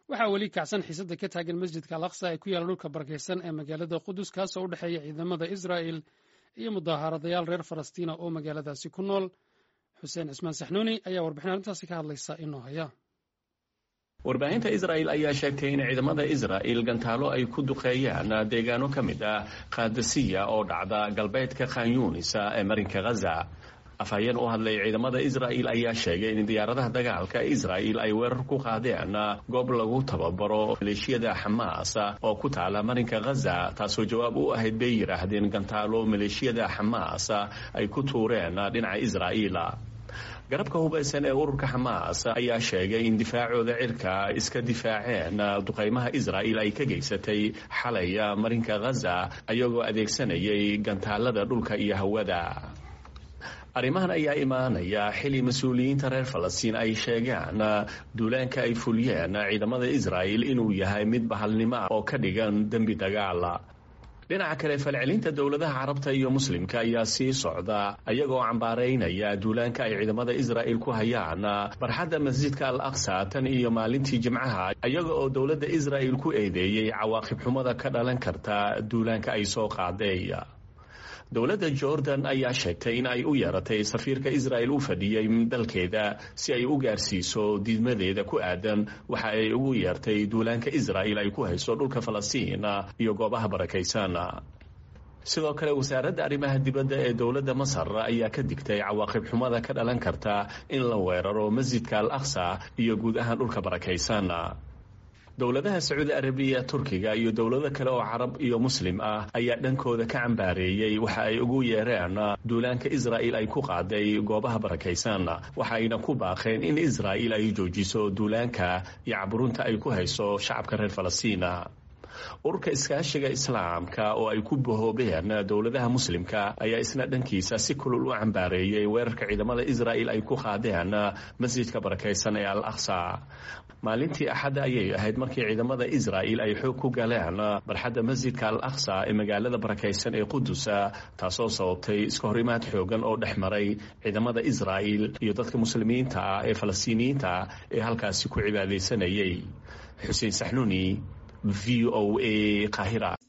waxaa weli kacsan xiisada ka taagan masjidka al aqsa ee ku yaalla dhulka barakaysan ee magaalada qudus kaasoo u dhexeeya ciidamada israa'el iyo mudaharadayaal reer falastiina oo magaaladaasi ku nool xuseen cismaan saxnuuni ayaa warbixin arrintaasi ka hadlaysa inoo haya warbaahinta israa'el ayaa sheegtay in ciidamada israa'el gantaalo ay ku duqeeyaan deegaano ka mid ah kaadasiya oo dhacda galbeedka khanyuunisa ee marinka ghaza afhayeen u hadlay ciidamada israa'el ayaa sheegay in diyaaradaha dagaalka israa'el ay weerar ku qaadeen goob lagu tababaro maleeshiyada xamaas oo ku taala marinka ghaza taasoo jawaab u ahayd bay yidhaahdeen gantaalo maleeshiyada xamaas ay ku tuureen dhinaca israa'el garabka hubaysan ee ururka xamaas ayaa sheegay in difaacooda cirka iska difaaceen duqaymaha israa'el ay ka geysatay xalay marinka ghaza ayagoo adeegsanayay gantaalada dhulka iyo hawada arrimahan ayaa imaanaya xili mas-uuliyiinta reer falastiin ay sheegaan duulaanka ay fuliyeen ciidamada israa'el inuu yahay mid bahalnimo ah oo ka dhigan dembi dagaal dhinaca kale falcelinta dowladaha carabta iyo muslimka ayaa sii socda ayagoo cambaaraynaya duulaanka ay ciidamada israa'el ku hayaan barxadda masjidka al aqsa tan iyo maalintii jimcaha iyaga oo dowladda israa'el ku eedeeyey cawaaqib xumada ka dhalan karta duulaanka ay soo qaaday dowladda jordan ayaa sheegtay in ay u yeeratay safiirka israa'el u fadhiyey dalkeeda si ay u gaarsiiso diidmadeeda ku aadan waxa ay ugu yeertay duulaanka israa'el ay ku hayso dhulka falastiin iyo goobaha barakaysan sidoo kale wasaaradda arrimaha dibadda ee dowladda masar ayaa ka digtay cawaaqib xumada ka dhalan karta in la weeraro masjidka al aqsa iyo guud ahaan dhulka barakaysan dowladaha sacuudi arabiya turkiga iyo dowlado kale oo carab iyo muslim ah ayaa dhankooda ka cambaareeyey waxa ay ugu yeereen duulaanka israa'el ay ku qaaday goobaha barakaysan waxayna ku baaqeen in israa'el ay joojiso duulaanka iyo caburunta ay ku hayso shacabka reer falastiina ururka iskaashiga islaamka oo ay ku bahoobeen dowladaha muslimka ayaa isna dhankiisa si kulul u cambaareeyey weerarka ciidamada israa'el ay ku qaadeen masjidka barakaysan ee al aqsa maalintii axadda ayay ahayd markii ciidamada israa'el ay xoog ku galeen barxadda masjidka al aqsa ee magaalada barakaysan ee qudusa taasoo sababtay iska horimaad xoogan oo dhex maray ciidamada israa'el iyo dadka muslimiinta ah ee falastiiniyiinta ee halkaasi ku cibaadaysanayay xuseen saxnuuni v o a qahira